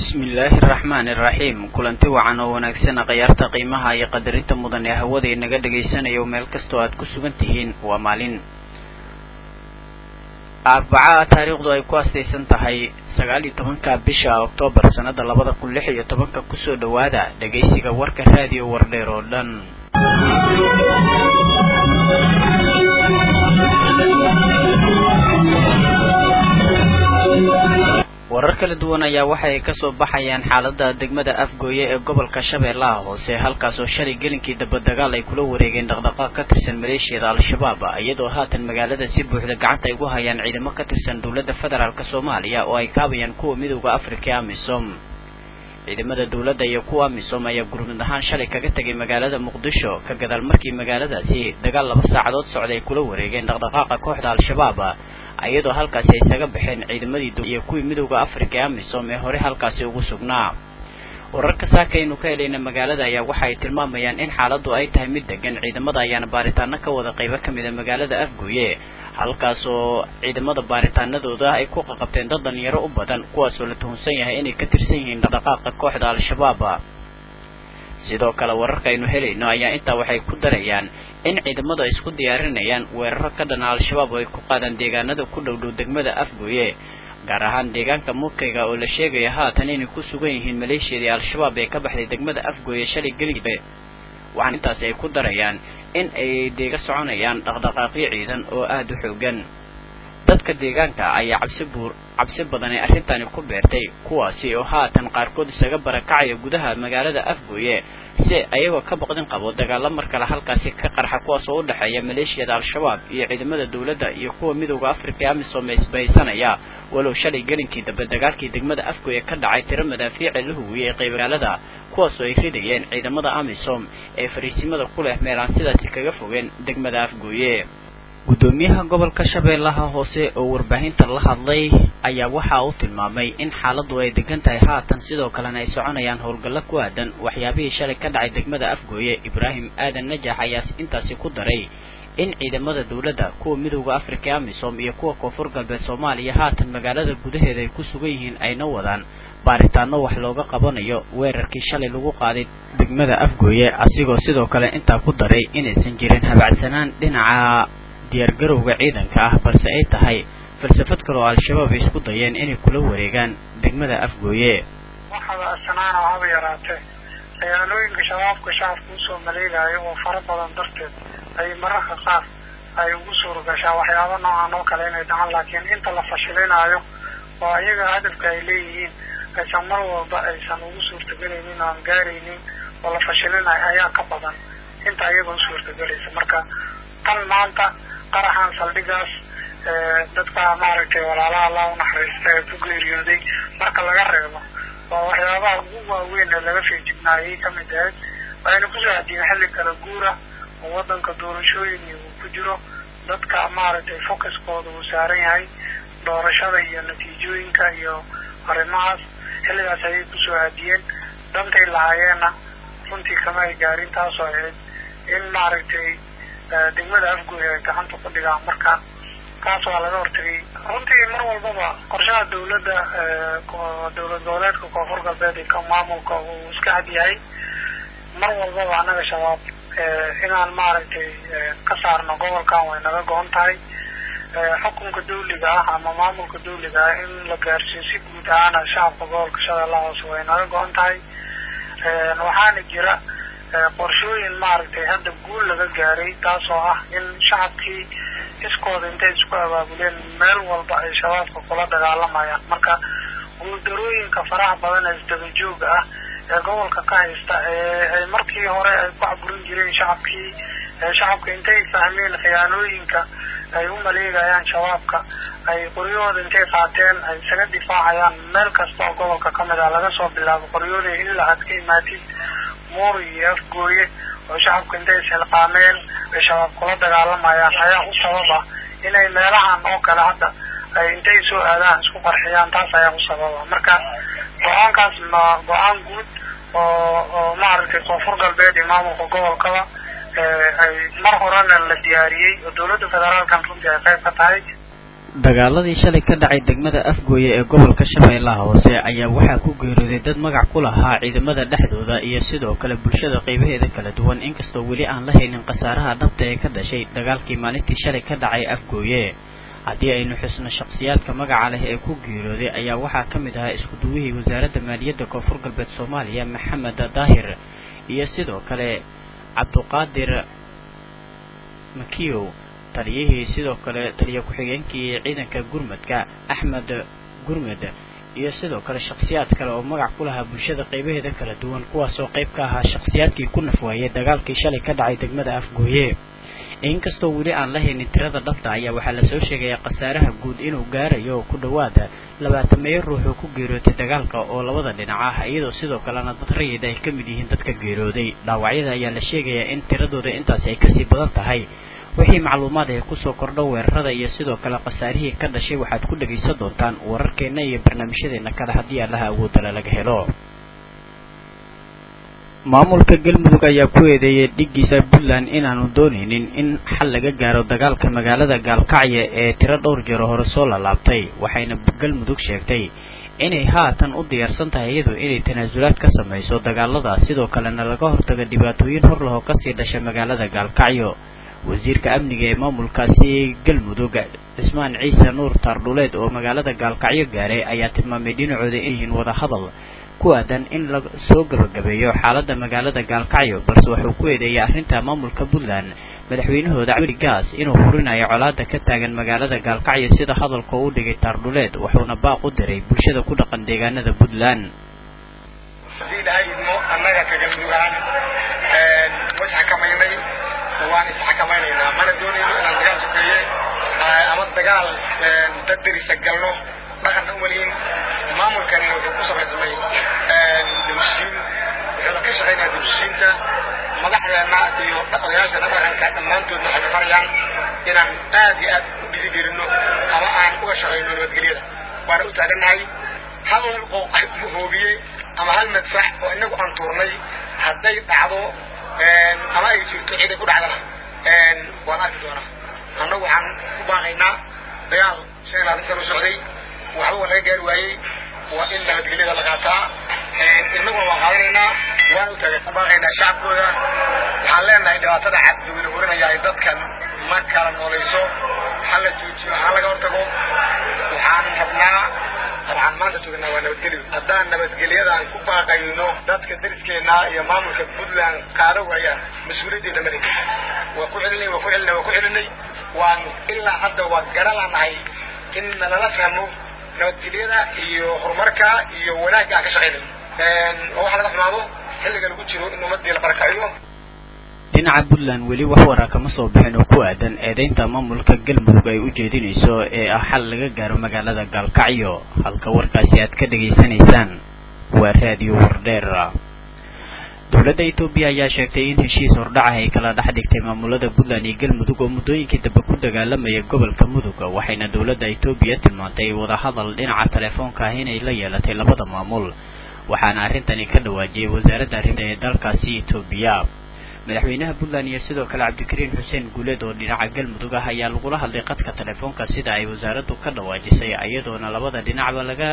bismillaahi araxmaani iraxiim kulanti wacan oo wanaagsan khayaarta qiimaha iyo qadarinta mudan ee hawada inaga dhagaysanayo meel kastoo aad ku sugan tihiin waa maalin arbaca taariikhdu ay ku astaysan tahay sagaal iyo tobanka bisha oktoobar sannada labada kun lix iyo tobanka kusoo dhowaada dhagaysiga warka raadiyo wardheer oo dhan warar kala duwan ayaa waxa ay kasoo baxayaan xaalada degmada afgooye ee gobolka shabeellaha hoose halkaas oo shalay gelinkii dabadagaal ay kula wareegeen dhaqdhaqaaq ka tirsan maleeshiyada al-shabaab iyadoo haatan magaalada si buuxda gacanta ay ugu hayaan ciidamo ka tirsan dowladda federaalk soomaaliya oo ay kaabayaan kuwa midooda afrika ee amisom ciidamada dowladda iyo kuwa amisom ayaa gurmud ahaan shalay kaga tegay magaalada muqdisho ka gadaal markii magaaladaasi dagaal laba saacadood socday ay kula wareegeen dhaqdhaqaaqa kooxda al-shabaab iyadoo halkaasi ay isaga baxeen ciidamadii iyo kuwii midowda afrika ee amisom ee hore halkaasi ugu sugnaa wararka saakaynu ka helayna magaalada ayaa waxa ay tilmaamayaan in xaaladdu ay tahay mid degan ciidamada ayaana baaritaano ka wada qaybo ka mid a magaalada afgooye halkaas oo ciidamada baaritaanadooda ay ku qaqabteen dad dhalinyaro u badan kuwaasoo la tuhunsan yahay inay ka tirsan yihiin dhaqdhaqaaqa kooxda al-shabaab sidoo kale wararka aynu helayno ayaa intaa waxay ku darayaan in ciidamadu ay isku diyaarinayaan weeraro ka dhana al-shabaab oo ay ku qaadaan deegaanada ku dhow dhow degmada afgooye gaar ahaan deegaanka mukayga oo la sheegaya haatan inay ku sugan yihiin maleeshiyadii al-shabaab ee ka baxday degmada afgooye shalay gelibe waxaan intaasi ay ku darayaan in ay deega soconayaan dhaqdhaqaaqyo ciidan oo aada u xoogan dadka deegaanka ayaa cabsi buur cabsi badan ee arrintani ku beertay kuwaasi oo haatan qaarkood isaga barakacaya gudaha magaalada afgooye si ayagoo ka baqdin qabo dagaalo mar kale halkaasi ka qarxa kuwaas oo u dhexeeya maleeshiyada al-shabaab iyo ciidamada dowladda iyo kuwa midowda afrika ee amisom ee isbahaysanaya walow shalay gelinkii dambe dagaalkii degmada afgooye ka dhacay tiro madaafiica la huwiyey ee qayb magaalada kuwaasoo ay ridayeen ciidamada amisom ee fariisimada ku leh meel aan sidaasi kaga fogeen degmada afgooye guddoomiyaha gobolka shabeellaha hoose oo warbaahinta la hadlay ayaa waxa uu tilmaamay in xaaladdu ay degan tahay haatan sidoo kalena ay soconayaan howlgallo ku aadan waxyaabihii shalay ka dhacay degmada afgooye ibraahim aadan najax ayaa intaasi ku daray in ciidamada dowladda kuwa midowda afrika ee amisom iyo kuwa koonfur galbeed soomaaliya haatan magaalada gudaheeda ay ku sugan yihiin ayna wadaan baaritaano wax looga qabanayo weerarkii shalay lagu qaaday degmada afgooye asigoo sidoo kale intaa ku daray inaysan jirin habacsanaan dhinaca diyaargarowga ciidanka ah balse ay tahay falsafad kale oo al-shabaab ay isku dayeen inay kula wareegaan degmada afgooye waxaba asanaana haba yaraatee dagaalooyinka shabaabka shacabka usoo maleegaayo oo fara badan darteed ay mararka qaar ay ugu suuragashaa waxyaaba noocan oo kale inay dhacan laakiin inta la fashilinaayo oo iyaga hadafka ay leeyihiin aysan mar walba aysan ugu suurtagelaynin oo aan gaaraynin oo la fashilinayo ayaa ka badan inta iyaga u suurtagelaysa marka tan maanta qaraxan saldhigaas dadka maaragtay walaalaha allah unaxariista ee ku geeriyooday marka laga reebo waa waxyaabaha ugu waaweyn ee laga feejignaayay kamid ahayd waxayna kusoo hadiyeen xilli kala guura oo wadanka doorashooyin uu ku jiro dadka maaragtay focuskooda uu saaran yahay doorashada iyo natiijooyinka iyo arrimahaas xilligaas ayay kusoo hadiyeen dantay lahaayeenna runtii kama ay gaarin taasoo ahayd in maaragtay degmada afgooy ay gacanta ku dhigaan marka taas waa laga hortagay runtii mar walbaba qorshaha dawladda dowlad goboleedka koonfur galbeed iyo ka maamulka uu iska cad yahay mar walbaba annaga shabaab inaan maaragtay ka saarno gobolkan way naga go-on tahay xukunka dawliga ah ama maamulka dawliga ah in la gaarsiiyo si guud ahaana shacabka gobolka shabeellaha hoose way naga go-on tahay waxaana jira qorshooyin maaragtay hadda guul laga gaaray taasoo ah in shacabkii iskooda intay isku abaabuleen meel walba ay shabaabka kula dagaalamayaan marka guuldarooyinka faraha badan ee isdaba jooga ah ee gobolka ka haysta ee ay markii hore ay ku caburin jireen shacabkii shacabka intay fahmeen khiyaanooyinka ay u maleegayaan shabaabka ay qoryahooda intay qaateen ay isaga difaacayaan meel kasta oo gobolka kamid ah laga soo bilaabo qoryahooda ilaa aad ka imaatid muur iyo afgooye oo shacabka intay ishilqaameen ay shabaab kula dagaalamayaan ayaa u sababa inay meelahan oo kale hadda ay intay soo aadaan isku qarxiyaan taas ayaa u sababa marka go-aankaas ma go-aan guud oo oo maaragtay koonfur galbeed iyo maamulka gobolkaba ay mar horena la diyaariyey oo dawladda federaalkan runtii ay qayb ka tahay dagaaladii shalay ka dhacay degmada afgooye ee gobolka shabeellaha hoose ayaa waxaa ku geeriyooday dad magac ku lahaa ciidamada dhexdooda iyo sidoo kale bulshada qaybaheeda kala duwan inkastoo weli aan la haynin khasaaraha dhabta ee ka dhashay dagaalkii maalintii shalay ka dhacay afgooye haddii aynu xusno shakhsiyaadka magaca leh ee ku geeriyooday ayaa waxaa ka mid ahaa isku-duwihii wasaaradda maaliyadda koonfur galbeed soomaaliya maxamed daahir iyo sidoo kale cabduqaadir makiyow taliyihii sidoo kale taliya ku-xigeenkii ciidanka gurmadka axmed gurmed iyo sidoo kale shakhsiyaad kale oo magac ku lahaa bulshada qaybaheeda kala duwan kuwaasoo qayb ka ahaa shakhsiyaadkii ku nafwaayay dagaalkii shalay ka dhacay degmada afgooye inkastoo weli aan la haynin tirada dhabta ayaa waxaa lasoo sheegayaa khasaaraha guud inuu gaarayo ku dhowaada labaatameeyo ruux oo ku geerootay dagaalka oo labada dhinac ah iyadoo sidoo kalena dad rayid ay ka mid yihiin dadka geerooday dhaawacyada ayaa la sheegayaa in tiradooda intaasi ay kasii badan tahay wixii macluumaad ee kusoo kordho weerarada iyo sidoo kale khasaarihii ka dhashay waxaad ku dhegaysan doontaan wararkeenna iyo barnaamijyadeena kale haddii allaha awoodala laga helo maamulka galmudug ayaa ku eedeeyay dhiggiisa puntland inaanu doonaynin in xal laga gaaro dagaalka magaalada gaalkacyo ee tiro dhowr jeero hore soo lalaabtay waxayna galmudug sheegtay inay haatan u diyaarsan tahay iyadu inay tanaasulaad ka samayso dagaalada sidoo kalena laga hortaga dhibaatooyin hor lahoo kasii dhasha magaalada gaalkacyo wasiirka amniga ee maamulkaasi galmudug cismaan ciise nuur taardhuleed oo magaalada gaalkacyo gaaray ayaa tilmaamay dhinacooda inyihiin wadahadal ku aadan in la soo gabagabeeyo xaaladda magaalada gaalkacyo balse wuxuu ku eedeeyay arrinta maamulka puntland madaxweynahooda cabdi gaas inuu hurinayo colaada ka taagan magaalada gaalkacyo sida hadalka u dhigay taardhuleed wuxuuna baaq u diray bulshada ku dhaqan deegaanada puntland hadii ilaahay idmo annaga ka galmudugaan wasxakamaynay waan isxakamaynaynaa mana doonayno inaan dagaal sokeeye ama dagaal dad derisa galno dhaqanna umalihin maamulkani wuxuu ku samaysamay dawshiin wuxuuna ka shaqaynaya dawshiinta madaxdeena iyo odayaasheena dhaqanka dhammaantoodna waxay farayaan inaan aad iyo aad u dhiirigelino ama aan uga shaqayno nabadgelyada waana u taagannahay hal hoobiye ama hal madfax oo inagu aan tuurnay hadday dhacdo ama ay jirto ciday ku dhacdana waan arki doonaa annagu waxaan ku baaqaynaa dagaal shan iyo labaatan sano socday waxba waa laga gaari waayey waa in nabadgelyada la qaataa inaguna waan qaadanaynaa waan u taagan ku baaqaynaa shacabkooda waxaan leenahay dhibaatada cabdiweyne hurinaya ay dadkan ma kala noolayso ha la joojiyo ha laga hortago waxaan rabnaa waxaan maanta joognaa waa nabadgelyo haddaan nabadgelyadaan ku baaqayno dadka dariskeena iyo maamulka puntland qaado waayaan mas-uuliyaddeeda male waa ku celinay waa ku celinay waa ku celinay waan ilaa hadda waa garalaanahay in nalala fahmo nabadgelyada iyo horumarka iyo wanaagga aan ka shaqaynayo oo waxa laga xumaado xilliga lagu jiro in ummadii la barakaciyo dhinaca puntland weli wax waraa kama soo bixin oo ku aadan eedeynta maamulka galmudug ay u jeedinayso ee ah xal laga gaaro magaalada gaalkacyo halka warkaasi aad ka dhegaysanaysaan waa raadiyo wardheer dowladda etoobiya ayaa sheegtay in heshiis hordhaca ay kala dhex dhigtay maamulada puntland iyo galmudug oo muddooyinkii dambe ku dagaalamaya gobolka mudug waxayna dowladda etoobiya tilmaantay wadahadal dhinaca telefoonka ah inay la yeelatay labada maamul waxaana arrintani ka dhawaajiyey wasaaradda arrinta ee dalkaasi etoobiya madaxweynaha puntland iyo sidoo kale cabdikariin xuseen guuleed oo dhinaca galmudug ah ayaa lagula hadlay qadka telefoonka sida ay wasaaraddu ka dhawaajisay iyadoona labada dhinacba laga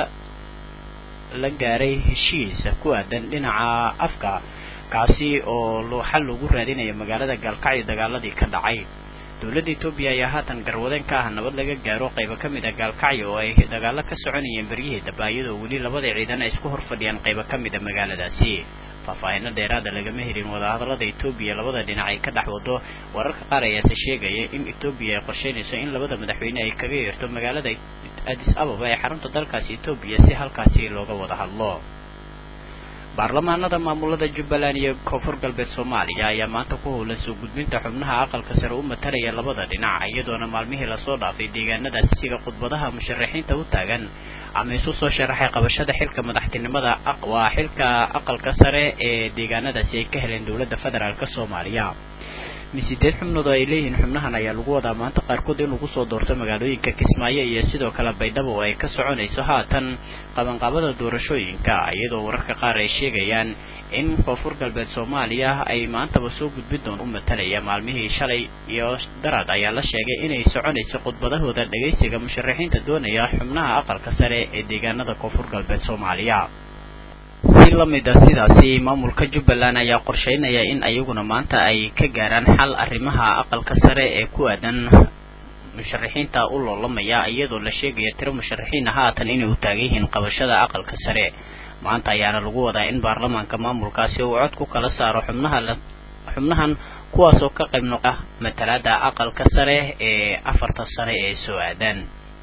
la gaaray heshiis ku aadan dhinaca afka kaasi oo xal lagu raadinayo magaalada gaalkacyo dagaaladii ka dhacay dowladda etoobiya ayaa haatan garwadeen ka ah nabad laga gaaro qaybo ka mid a gaalkacyo oo ay dagaalo ka soconayeen beryihii daba iyadoo weli labada ciidan ay isku hor fadhiyaan qaybo ka mid a magaaladaasi faahfaahino dheeraada lagama helin wadahadalada etoobiya labada dhinac ay ka dhex wado wararka qaar ayaase sheegaya in etoobiya ay qorsheynayso in labada madaxweyne ay kaga yeerto magaalada adis ababa ee xarunta dalkaasi etoobiya si halkaasi looga wada hadlo baarlamaanada maamulada jubbaland iyo koonfur galbeed soomaaliya ayaa maanta ku howlan soo gudbinta xubnaha aqalka sare u matalaya labada dhinac iyadoona maalmihii lasoo dhaafay deegaanadaasi siga khudbadaha musharaxiinta u taagan ama isu soo sharaxay qabashada xilka madaxtinimada waa xilka aqalka sare ee deegaanadaasi ay ka heleen dowladda federaalk soomaaliya sideed xubnood oo ay leeyihiin xubnahan ayaa lagu wadaa maanta qaarkood in lagu soo doorto magaalooyinka kismaayo iyo sidoo kale baydhabo oo ay ka soconayso haatan qabanqaabada doorashooyinka iyadoo wararka qaar ay sheegayaan in koonfur galbeed soomaaliya ay maantaba soo gudbin doon u matalaya maalmihii shalay iyo darad ayaa la sheegay inay soconayso khudbadahooda dhagaysiga musharaxiinta doonaya xubnaha aqalka sare ee deegaanada koonfur galbeed soomaaliya si lamid a sidaasi maamulka jubbaland ayaa qorsheynaya in ayaguna maanta ay ka gaaraan xal arrimaha aqalka sare ee ku aadan musharaxiinta u loolamaya iyadoo la sheegaya tiro musharaxiina haatan inay u taagan yihiin qabashada aqalka sare maanta ayaana lagu wadaa in baarlamaanka maamulkaasi uu cod ku kala saaro xubnaha xubnahan kuwaasoo ka qayb noqa matalaada aqalka sare ee afarta sare ee soo aadaan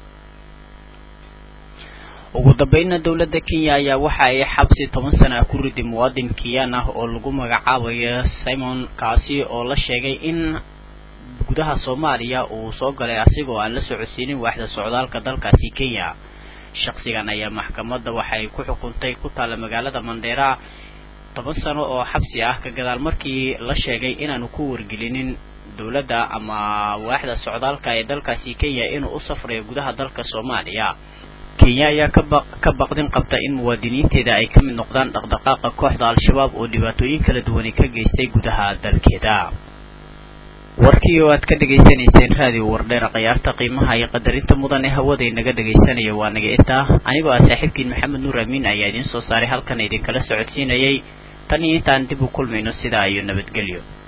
ugu dambeynna dowladda kenya ayaa waxa ay xabsi toban sana ku riday muwaadin kiyaan ah oo lagu magacaabayo simon kaasi oo la sheegay in gudaha soomaaliya uu soo galay asigoo aan la socodsiinin waaxda socdaalka dalkaasi kenya shaksigan ayaa maxkamadda waxay ku xukuntay ku taalla magaalada mandheera toban sano oo xabsi ah ka gadaal markii la sheegay inaanu ku wargelinin dowladda ama waaxda socdaalka ee dalkaasi kenya inuu u safrayo gudaha dalka soomaaliya kenya ayaa kaba ka baqdin qabta in muwaadiniinteeda ay ka mid noqdaan dhaqdhaqaaqa kooxda al-shabaab oo dhibaatooyin kala duwani ka geystay gudaha dalkeeda warkii oo aad ka dhegaysanayseen raadiyo wardheer khiyaarta qiimaha iyo qadarinta mudan ee hawada inaga dhegaysanaya waa naga intaa anigoo ah saaxiibkiin maxamed nuur amiin ayaa idiin soo saaray halkan idinkala socodsiinayay tan iyo intaan dib u kulmayno sidaa iyo nabadgelyo